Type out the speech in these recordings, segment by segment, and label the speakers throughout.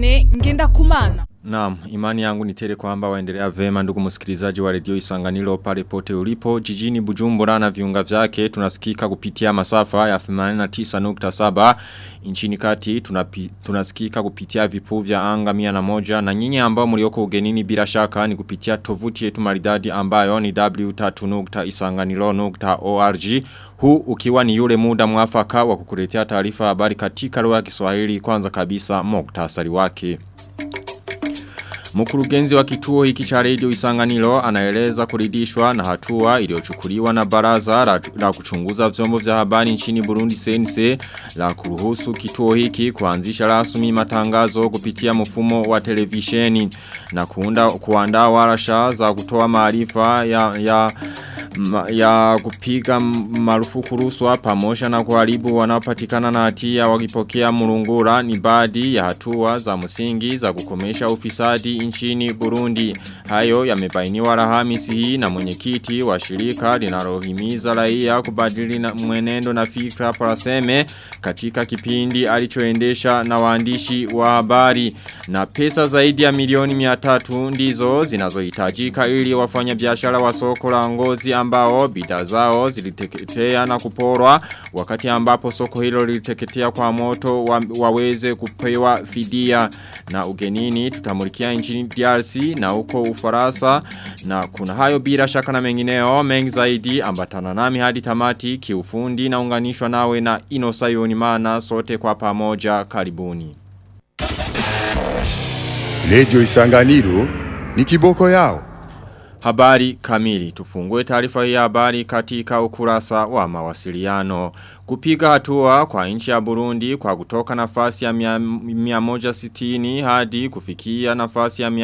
Speaker 1: Diane ngenda kumana.
Speaker 2: Naam, imani yangu ni tele kwamba waendelea vema ndugu msikilizaji wa redio Isanganiro pale pote ulipo. Jijini Bujumbura na viunga vyake tunasikika kupitia masafa ya 89.7 nchini kati tunapi, tunasikika kupitia vipu vya anga mia na moja na nyinyi ambao mlioko ugenini bila shaka ni kupitia tovuti yetu maridadi ambayo ni w3.isanganiro.org huu ukiwa ni yule muda mwafaka wa kukuletea taarifa habari katika lugha ya Kiswahili kwanza kabisa muktasari wake. Mkurugenzi wa kituo hiki cha radio Isanganiro anaeleza kuridhishwa na hatua iliyochukuliwa na baraza la, la kuchunguza vyombo vya habari nchini Burundi CNC la kuruhusu kituo hiki kuanzisha rasmi matangazo kupitia mfumo wa televisheni na kuunda kuandaa warasha za kutoa maarifa ya, ya ya kupiga marufuku ruswa pamoja na kuharibu wanaopatikana na hatia wakipokea murungura ni baadhi ya hatua za msingi za kukomesha ufisadi nchini Burundi. Hayo yamebainiwa Alhamisi hii na mwenyekiti wa shirika linalohimiza raia kubadili na mwenendo na fikra paraseme katika kipindi alichoendesha na waandishi wa habari na pesa zaidi ya milioni 300 ndizo zinazohitajika ili wafanya biashara wa soko la ngozi ambao bidhaa zao ziliteketea na kuporwa wakati ambapo soko hilo liliteketea kwa moto wa, waweze kupewa fidia na ugenini tutamulikia nchini DRC na huko Ufaransa na kuna hayo bila shaka na mengineo mengi zaidi ambatana nami hadi tamati kiufundi na unganishwa nawe na Inosayoni mana sote kwa pamoja karibuni
Speaker 3: Lejo Isanganiro ni kiboko yao.
Speaker 2: Habari kamili. Tufungue taarifa hii habari katika ukurasa wa mawasiliano. Kupiga hatua kwa nchi ya Burundi kwa kutoka nafasi ya 160 hadi kufikia nafasi ya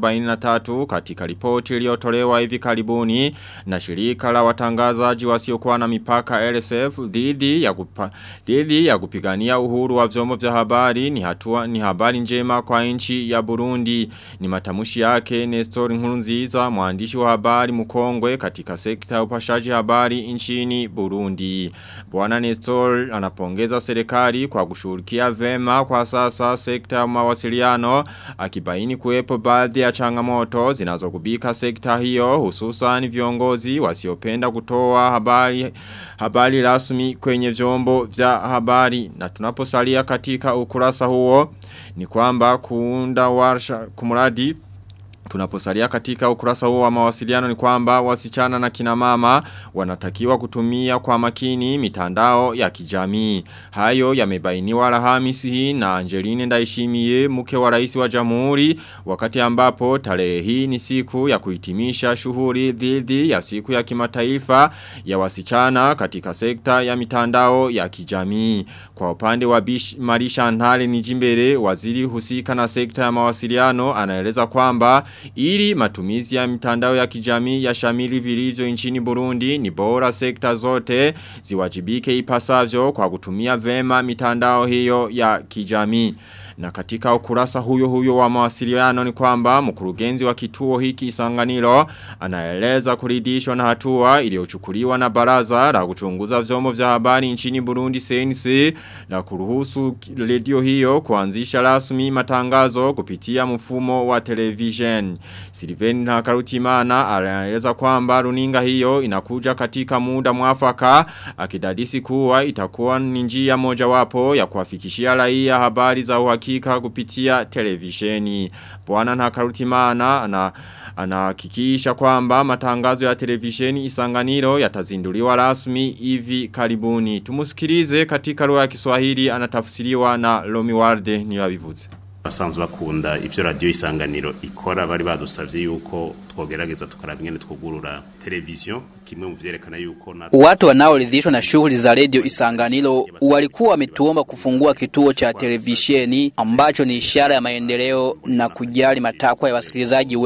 Speaker 2: 143 katika ripoti iliyotolewa hivi karibuni na shirika la watangazaji wasiokuwa na mipaka LSF dhidi ya kupa, dhidi ya kupigania uhuru wa vyombo vya habari ni hatua ni habari njema kwa nchi ya Burundi ni matamushi yake Nestor Nkurunziza mwandishi wa habari mkongwe katika sekta ya upashaji habari nchini Burundi Bwana Nestor anapongeza serikali kwa kushughulikia vema kwa sasa sekta ya mawasiliano akibaini kuwepo baadhi ya changamoto zinazokubika sekta hiyo hususan viongozi wasiopenda kutoa habari habari rasmi kwenye vyombo vya habari na tunaposalia katika ukurasa huo ni kwamba kuunda warsha kumradi Tunaposalia katika ukurasa huo wa mawasiliano ni kwamba wasichana na kina mama wanatakiwa kutumia kwa makini mitandao ya kijamii. Hayo yamebainiwa Alhamisi hii na Angeline Ndaishimiye mke wa rais wa Jamhuri wakati ambapo tarehe hii ni siku ya kuhitimisha shughuli dhidi ya siku ya kimataifa ya wasichana katika sekta ya mitandao ya kijamii. Kwa upande wa Bish Marisha Ntale Nijimbere waziri husika na sekta ya mawasiliano anaeleza kwamba ili matumizi ya mitandao ya kijamii ya shamili vilivyo nchini Burundi ni bora sekta zote ziwajibike ipasavyo kwa kutumia vema mitandao hiyo ya kijamii. Na katika ukurasa huyo huyo wa mawasiliano ni kwamba mkurugenzi wa kituo hiki Isanganiro anaeleza kuridhishwa na hatua iliyochukuliwa na baraza la kuchunguza vyombo vya habari nchini Burundi CNC na kuruhusu redio hiyo kuanzisha rasmi matangazo kupitia mfumo wa television. Silveni na Karutimana anaeleza kwamba runinga hiyo inakuja katika muda mwafaka akidadisi kuwa itakuwa ni njia mojawapo ya kuwafikishia raia habari za uhakika uhakika kupitia televisheni. Bwana Ntakarutimana ana anahakikisha kwamba matangazo ya televisheni Isanganiro yatazinduliwa rasmi hivi karibuni. Tumusikilize katika lugha ya Kiswahili anatafsiriwa na Lomi Warde ni wabivuze.
Speaker 4: basanzwe bakunda ivyo radio isanganiro ikora bari badusavye yuko twogerageza tukaraba ingene twugurura televiziyo kimwe mu vyerekana yuko na
Speaker 5: Watu wanaoridhishwa na shughuli za redio Isanganiro walikuwa wametuomba kufungua kituo cha televisheni ambacho ni ishara ya maendeleo na kujali matakwa ya wasikilizaji wetu.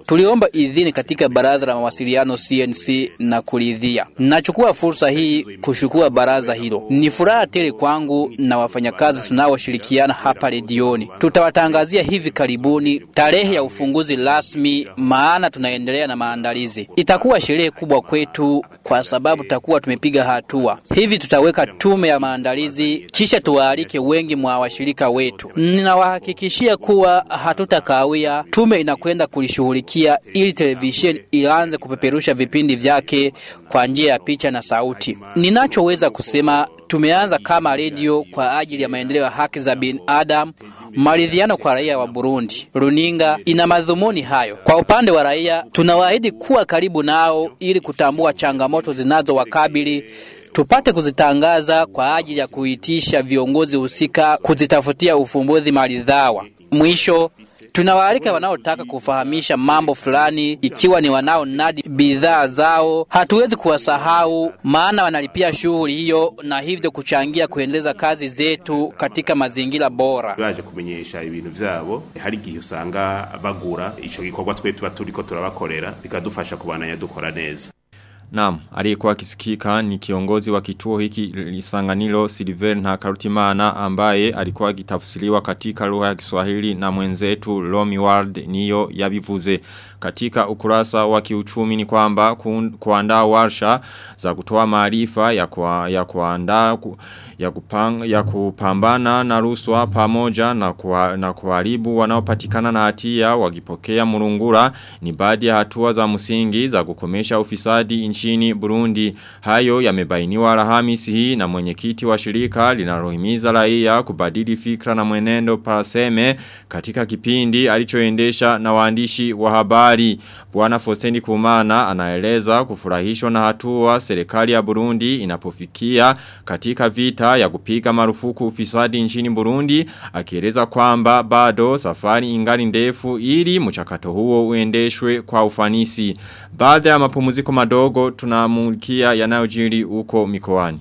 Speaker 5: tuliomba idhini katika baraza la mawasiliano CNC na kuridhia. Nachukua fursa hii kushukua baraza hilo. Ni furaha tele kwangu na wafanyakazi tunaoshirikiana hapa redioni. Tutawatangazia hivi karibuni tarehe ya ufunguzi rasmi, maana tunaendelea na maandalizi. Itakuwa sherehe kubwa kwetu kwa sababu tutakuwa tumepiga hatua. Hivi tutaweka tume ya maandalizi, kisha tuwaalike wengi mwa washirika wetu. Ninawahakikishia kuwa hatutakawia. Tume inakwenda kulishughulikia ili televisheni ianze kupeperusha vipindi vyake kwa njia ya picha na sauti. Ninachoweza kusema tumeanza kama redio kwa ajili ya maendeleo ya haki za binadamu, maridhiano kwa raia wa Burundi. Runinga ina madhumuni hayo. Kwa upande wa raia, tunawaahidi kuwa karibu nao ili kutambua changamoto zinazowakabili tupate kuzitangaza kwa ajili ya kuitisha viongozi husika kuzitafutia ufumbuzi maridhawa. Mwisho, tunawaalika wanaotaka kufahamisha mambo fulani, ikiwa ni wanaonadi bidhaa zao, hatuwezi kuwasahau, maana wanalipia shughuli hiyo na hivyo kuchangia kuendeleza kazi zetu katika mazingira bora.
Speaker 4: baje kumenyesha ibintu vyabo hari igihe usanga bagura ico gikorwa twe tuba turiko turabakorera bikadufasha kubandanya dukora neza
Speaker 2: Naam, aliyekuwa akisikika ni kiongozi wa kituo hiki Isanganiro Silver na Karutimana ambaye alikuwa akitafsiriwa katika lugha ya Kiswahili na mwenzetu Lomi Ward niyo yabivuze. Katika ukurasa wa kiuchumi ni kwamba ku, kuandaa warsha za kutoa maarifa ya kwa, ya kuandaa ku, ya kupang, ya kupambana na ruswa pamoja na kwa, na kuharibu wanaopatikana na hatia wakipokea murungura ni baadhi ya hatua za msingi za kukomesha ufisadi nchini Burundi. Hayo yamebainiwa Alhamisi hii na mwenyekiti wa shirika linalohimiza raia kubadili fikra na mwenendo paraseme katika kipindi alichoendesha na waandishi wa habari. Bwana Fostendi Kumana anaeleza kufurahishwa na hatua serikali ya Burundi inapofikia katika vita ya kupiga marufuku ufisadi nchini Burundi akieleza kwamba bado safari ingali ndefu ili mchakato huo uendeshwe kwa ufanisi. Baada ya mapumziko madogo tunamulikia yanayojiri huko mikoani.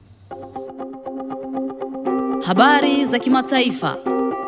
Speaker 1: Habari za kimataifa.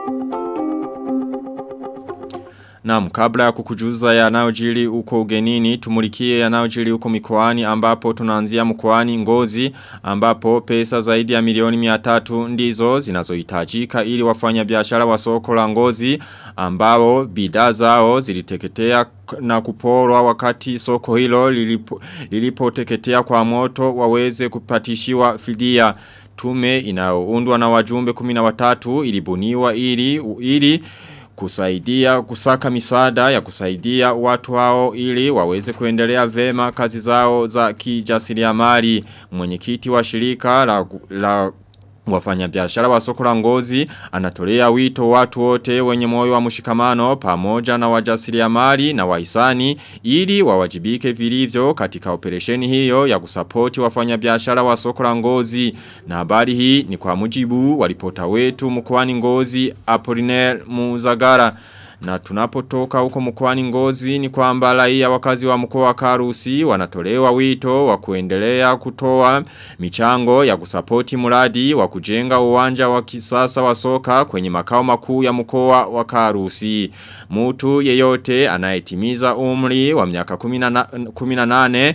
Speaker 2: Naam, kabla ya kukujuza yanayojiri huko ugenini, tumulikie yanayojiri huko mikoani ambapo tunaanzia mkoani Ngozi ambapo pesa zaidi ya milioni 300 ndizo zinazohitajika ili wafanya biashara wa soko la Ngozi ambao bidhaa zao ziliteketea na kuporwa wakati soko hilo lilipo, lilipoteketea kwa moto waweze kupatishiwa fidia tume inayoundwa na wajumbe 13 ilibuniwa ili ili kusaidia kusaka misaada ya kusaidia watu hao ili waweze kuendelea vema kazi zao za kijasiriamali mwenyekiti wa shirika la, la Wafanyabiashara wa soko la ngozi anatolea wito watu wote wenye moyo wa mshikamano pamoja na wajasiriamali na wahisani ili wawajibike vilivyo katika operesheni hiyo ya kusapoti wafanyabiashara wa soko la ngozi. Na habari hii ni kwa mujibu wa ripota wetu mkoani ngozi Apollinaire Muzagara. Na tunapotoka huko mkoani ngozi ni kwamba raia wakazi wa mkoa wa Karusi wanatolewa wito wa kuendelea kutoa michango ya kusapoti mradi wa kujenga uwanja wa kisasa wa soka kwenye makao makuu ya mkoa wa Karusi. Mtu yeyote anayetimiza umri wa miaka 18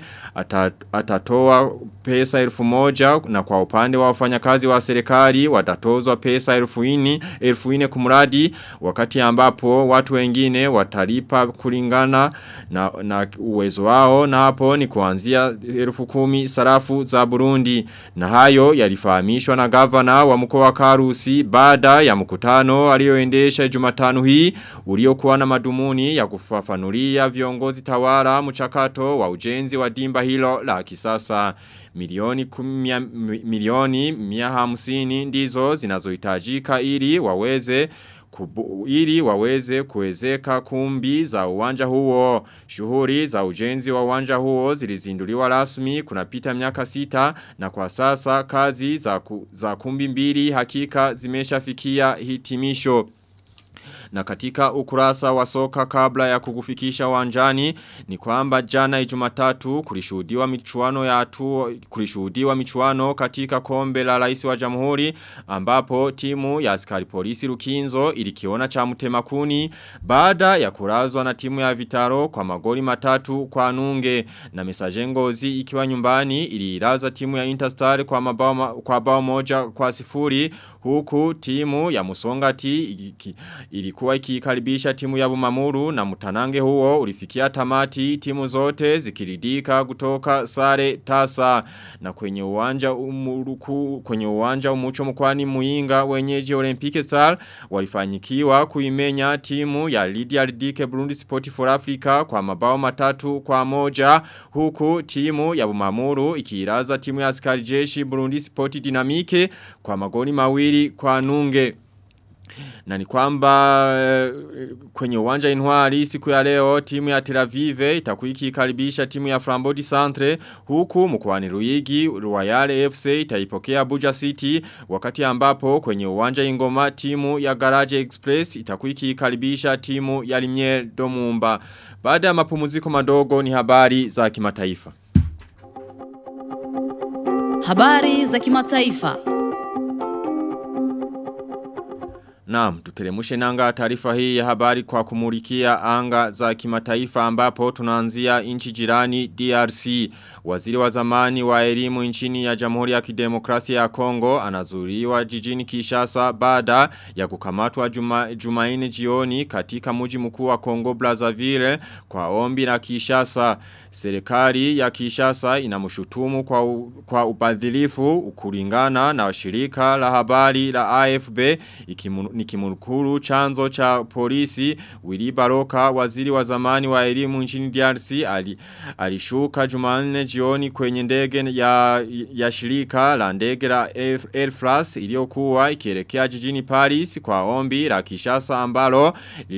Speaker 2: atatoa pesa elfu moja na kwa upande wa wafanyakazi wa serikali watatozwa pesa elfu ini, elfu ine kumradi wakati ambapo watu wengine watalipa kulingana na, na uwezo wao na hapo ni kuanzia elfu kumi sarafu za Burundi na hayo yalifahamishwa na gavana wa mkoa wa Karusi baada ya mkutano alioendesha Jumatano hii uliokuwa na madumuni ya kufafanulia viongozi tawara mchakato wa ujenzi wa dimba hilo la kisasa milioni kumia, milioni mia hamsini ndizo zinazohitajika ili waweze kubu, ili waweze kuwezeka kumbi za uwanja huo. Shughuli za ujenzi wa uwanja huo zilizinduliwa rasmi kunapita miaka sita na kwa sasa kazi za, ku, za kumbi mbili hakika zimeshafikia hitimisho. Na katika ukurasa wa soka kabla ya kukufikisha wanjani ni kwamba jana ijumatatu kulishuhudiwa michuano ya atu kulishuhudiwa michuano katika kombe la rais wa jamhuri ambapo timu ya askari polisi Rukinzo ilikiona cha mtemakuni baada ya kurazwa na timu ya Vitaro kwa magoli matatu kwa nunge na mesajengozi ikiwa nyumbani iliiraza timu ya Interstar kwa mabao ma, kwa bao moja kwa sifuri huku timu ya Musongati iki, ilikuwa ikikaribisha timu ya Bumamuru na mutanange huo ulifikia tamati timu zote zikiridika kutoka sare tasa na kwenye uwanja umuruku kwenye uwanja umucho mkwani muinga wenyeji Olympic Star walifanyikiwa kuimenya timu ya Lydia Ridike Burundi Sport for Africa kwa mabao matatu kwa moja huku timu ya Bumamuru ikiiraza timu ya askari jeshi Burundi Sport Dynamique kwa magoli mawili kwa nunge na ni kwamba kwenye uwanja inwari siku ya leo timu ya Tel Aviv itakuwa ikikaribisha timu ya Flambodi Centre huku mkoani Ruigi Royal FC itaipokea Abuja City wakati ambapo kwenye uwanja Ingoma timu ya Garage Express itakuwa ikikaribisha timu ya Limier Domumba. Baada ya mapumziko madogo ni habari za kimataifa.
Speaker 1: Habari za kimataifa.
Speaker 2: Naam, tutelemushe nanga taarifa hii ya habari kwa kumulikia anga za kimataifa ambapo tunaanzia nchi jirani DRC. Waziri wa zamani wa elimu nchini ya Jamhuri ya Kidemokrasia ya Kongo anazuriwa jijini Kishasa baada ya kukamatwa juma, Jumaine jioni katika mji mkuu wa Kongo Brazzaville kwa ombi la Kishasa. Serikali ya Kishasa inamshutumu kwa u, kwa ubadhilifu ukulingana na shirika la habari la AFB ikimu, nikimurukuru chanzo cha polisi Willy Baroka waziri wa zamani wa elimu nchini DRC ali, alishuka Jumanne jioni kwenye ndege ya, ya shirika la ndege la Air France iliyokuwa ikielekea jijini Paris kwa ombi la Kishasa ambalo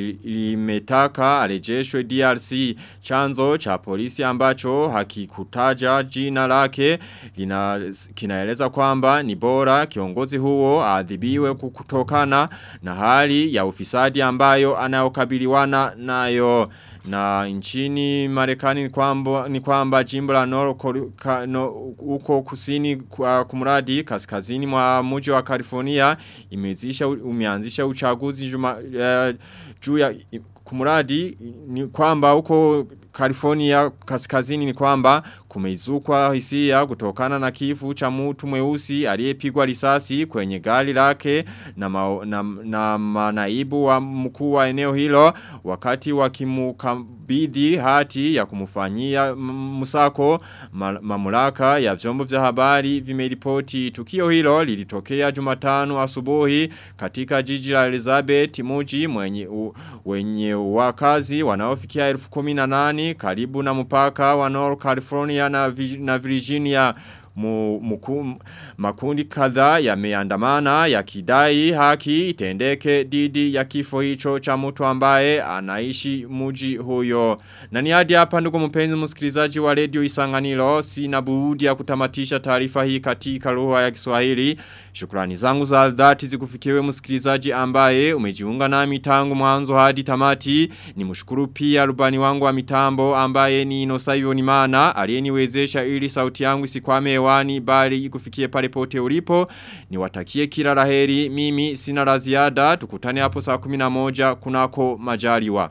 Speaker 2: limetaka arejeshwe DRC chanzo cha polisi ambacho hakikutaja jina lake lina, kinaeleza kwamba ni bora kiongozi huo adhibiwe kutokana na hali ya ufisadi ambayo anayokabiliwana nayo na nchini Marekani ni kwamba ni kwamba jimbo la North no, uko kusini kwa kumradi kaskazini mwa mji wa California imezisha umeanzisha uchaguzi juma uh, juu ya kumradi ni kwamba huko California kaskazini ni kwamba kumeizukwa hisia kutokana na kifu cha mtu mweusi aliyepigwa risasi kwenye gari lake na, ma, na, na manaibu wa mkuu wa eneo hilo wakati wakimukabidhi hati ya kumfanyia msako ma, mamlaka ya vyombo vya habari vimeripoti tukio hilo lilitokea Jumatano asubuhi katika jiji la Elizabeth muji mwenye u, wenye wakazi wanaofikia 1018 karibu na mpaka wa North California na, na Virginia mu, muku, makundi kadhaa yameandamana yakidai haki itendeke didi ya kifo hicho cha mtu ambaye anaishi muji huyo. Na ni hadi hapa ndugu mpenzi msikilizaji wa Radio Isanganiro sina budi ya kutamatisha taarifa hii katika lugha ya Kiswahili. Shukrani zangu za dhati zikufikiwe msikilizaji ambaye umejiunga nami tangu mwanzo hadi tamati. Ni mshukuru pia rubani wangu wa mitambo ambaye ni Inosayo Nimana aliyeniwezesha ili sauti yangu isikwame hewani bali ikufikie pale pote ulipo. Niwatakie kila laheri mimi sina la ziada tukutane hapo saa 11 kunako majaliwa.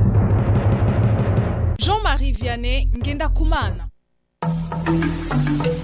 Speaker 6: Jean-Marie Vianney Ngenda Kumana.